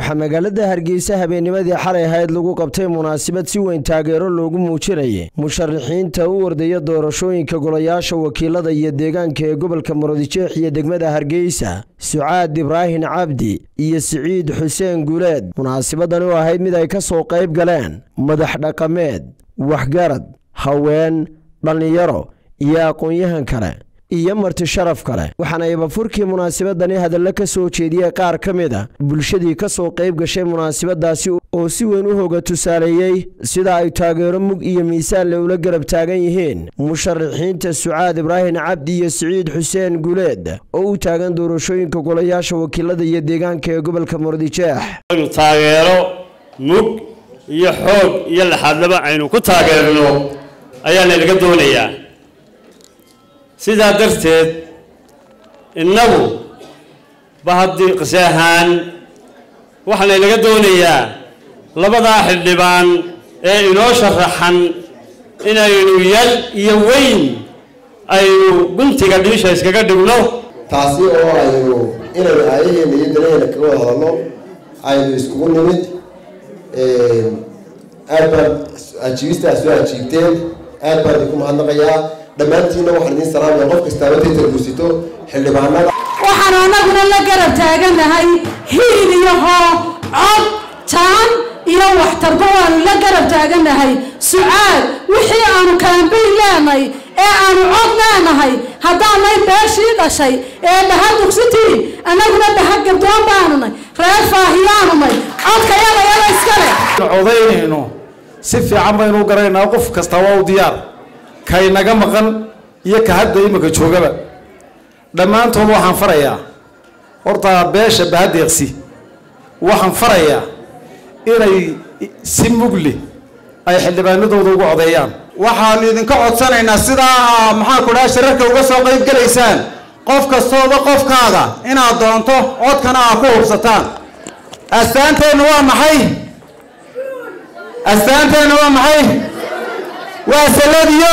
waxaa magaalada hargeysa habeennimadii xalay ahayd lagu qabtay munaasabad si weyn taageero loogu muujinayay musharaxiinta u ordaya doorashooyinka golayaasha wakiilada iyo deegaanka ee gobolka murudijeex iyo degmada hargeysa sucaad ibraahin cabdi iyo siciid xuseen guuleed munaasabadani oo ahayd mid ay ka soo qayb galeen madax dhaqameed waxgarad haween dhallinyaro iyo aqoon-yahan kale iyo marti sharaf kale waxaana ibafurkii munaasabadani hadallo ka soo jeediyey qaar ka mid a bulshadii ka soo qayb gashay munaasabadaasi oo si weyn u hoga tusaaleeyey sida ay taageero mug iyo miisaanle ula garab taagan yihiin musharaxiinta sucaad ibraahin cabdi iyo siciid xuseen guuleed oo u taagan doorashooyinka golayaasha wakiilada iyo deegaanka ee gobolka murudijeex taageero mug iyo xoog iyo laxaadlaba aynu ku taageerno ayaana laga doonayaa sidaa darteed innagu bahadi qise ahaan waxaana laga doonayaa labadaa xildhibaan ee inoo sharaxan inaynu yal iyo weyn aynu guntiga dhiisha iskaga dhigno taasi oo aynu inaynu aayaheena iyo danaheena kaga wada hadalno aynu iskugu nimid aad baad ajiibista soo ajiibteen aad baan idinku mahadnaqayaa dhammaantiinna waxaan idiin salaamaya qof kastaaba taytar guusito xildhibaanada waxaanu annaguna la garab taaganahay hiil iyo hoo cod taan iyo waxtarba waanu la garab taaganahay sucaad wixii aanu kaambayn leenahay ee aanu cod leenahay haddaanay beeshii dhashay ee dhaha dugsitii annaguna dhaha gabdoon baanunay reer faahiyaanunay codka yada yada iskale codaynayno si fiican baynu garanaynaa qof kasta waa u diyaar kaynaga maqan iyo ka hadda imika joogaba dhammaantood waxaan farayaa horta beesha bahadeeqsi waxaan farayaa inay si mugle ay xildhibaanadooda ugu codeeyaan waxaanu idinka codsanaynaa sidaa maxaan ku dhaha shirarka uga soo qayb gelaysaan qof kastooba qofkaaga inaad doonto codkana aad ku hubsataan astaanteennu waa maxay astaanteennu waa maxay waa saladiyo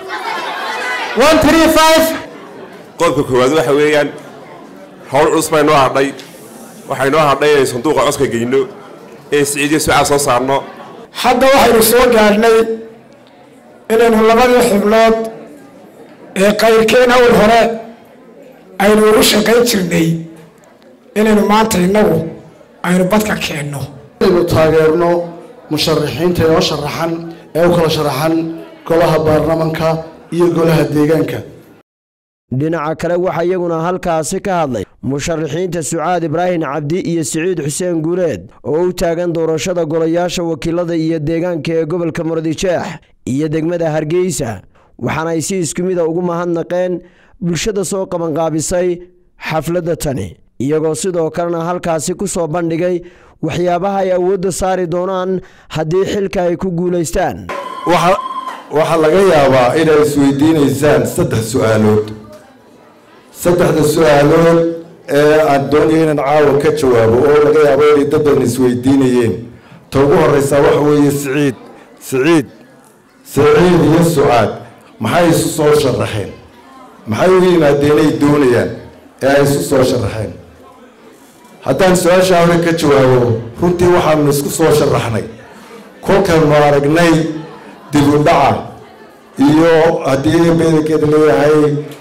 one three five qodobka koowaad waxa weeyaan howl culus baa inoo hadhay waxaa inoo hadhay inay sanduuqa codka geyno ee siciidiyo sucaad soo saarno hadda waxaynu soo gaadhnay inaynu labadii xubnood ee qayrkeen hawl hore aynu ugu shaqayn jirnay inaynu maanta innagu aynu badka keenno inaynu taageerno musharaxiinta inoo sharaxan ee u kala sharaxan golaha baarlamanka iyo golaha deegaanka dhinaca kale waxaa iyaguna halkaasi ka hadlay musharaxiinta sucaad ibraahin cabdi iyo siciid xuseen guuleed oo u taagan doorashada golayaasha wakiilada iyo deegaanka ee gobolka murudijeex iyo degmada hargeysa waxaana ay si isku mida ugu mahadnaqeen bulshada soo qabanqaabisay xafladda tani iyagoo sidoo kalena halkaasi ku soo bandhigay waxyaabaha ay awoodda saari doonaan haddii xilka ay ku guulaystaan waxaa laga yaabaa inaad isweydiinaysaan saddex su-aalood saddexda su-aalood ee aan doonaya inaan caawa ka jawaabo oo laga yaabo inay dad badan isweydiinayeen ta ugu horeysaa waxa weeye siciid siciid siciid iyo sucaad maxay isu soo sharaxeen maxay u yimaadeen ay doonayaan ee ay isu soo sharaxeen haddaan su-aashaa hore ka jawaabo runtii waxaanu isku soo sharaxnay kolkaanu aragnay dib u dhaca iyo haddii bedelkeeda leeyahay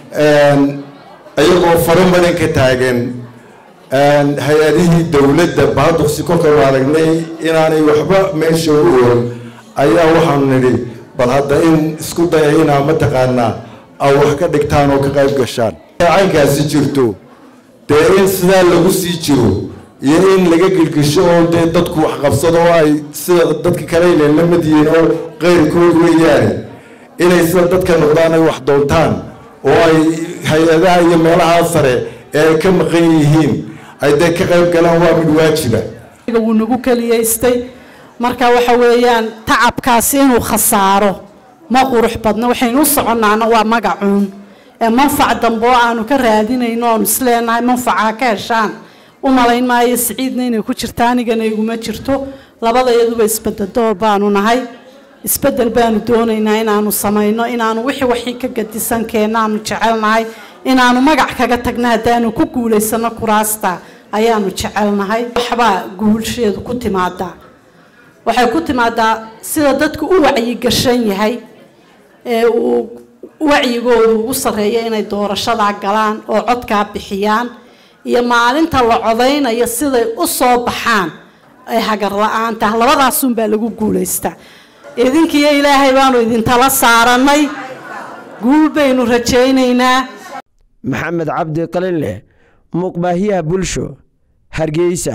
iyagoo faro badan ka taagan hay-adihii dowladda baaduqsi kolkaanu aragnay inaanay waxba meesha u ool ayaa waxaanu nidhi bal hadda in isku daya inaa mataqaanaa a wax ka dhigtaan oo ka qayb gashaan caynkaasi jirto dee in sidaa lagu sii jiro iyo in laga gilgisho oo dee dadku wax qabsado oo ay sida dadka kale ilen la mid yihiin oo qeyrkood weeyaane inay sida dadka noqdaan ay wax doontaan oo ay hay-adaha iyo meelahaa sare ee ay ka maqan yihiin ay dee ka qayb galaan waa mid waajiba wuu nagu keliyaystay marka waxa weeyaan tacabkaasi inuu khasaaro ma qurux badna waxaynu u soconnaana waa magacuun ee manfac dambe oo aanu ka raadinayno oonu isleenahay manfaca ka heshaan u malayn maayo siciidna inay ku jirta anigana iguma jirto labadayaduba isbeddeldoor baanu nahay isbeddel baanu doonaynaa inaanu samayno inaanu wixii waxii ka gadisan keenaanu jecelnahay inaanu magac kaga tagno haddaanu ku guulaysano kuraasta ayaanu jecelnahay waxbaa guulsheedu ku timaadaa waxay ku timaadaa sida dadku u wacyigashan yahay ee uu wacyigoodu ugu sarreeya inay doorashadaa galaan oo codkaa bixiyaan iyo maalinta la codaynayo siday u soo baxaan ay hagar la-aan tahay labadaasunbaa lagu guulaystaa idinkiiyo ilaahay baanu idintala saarannay guul baynu rajaynaynaa maxamed cabdi qalinleh muuqbaahiyaha bulsho hargeysa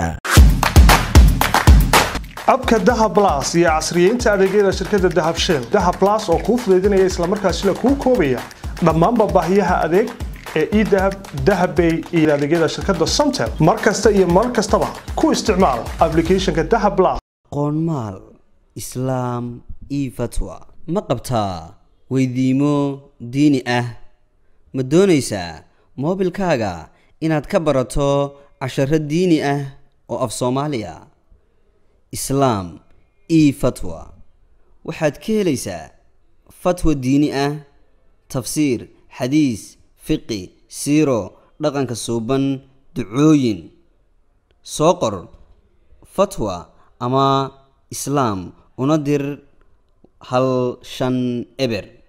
abka dahab las iyo casriyeynta adeegyada shirkadda dahab shell dahab las oo kuu fudaydinaya islamarkaasina kuu koobaya dhammaanba baahiyaha adeeg ee edahab dahabbay iyo adeegyada shirkadda somtel mar kasta iyo mar kastaba ku isticmaal applicationka dahab las qoonmaal islaam io fatwa ma qabtaa weydiimo diini ah ma doonaysaa moobilkaaga inaad ka barato casharo diini ah oo af soomaaliya islaam io fatwa waxaad ka helaysaa fatwa diini ah tafsiir xadiis fiqi siiro dhaqanka suuban ducooyin soo qor fatwa ama islaam una dir hal shan eber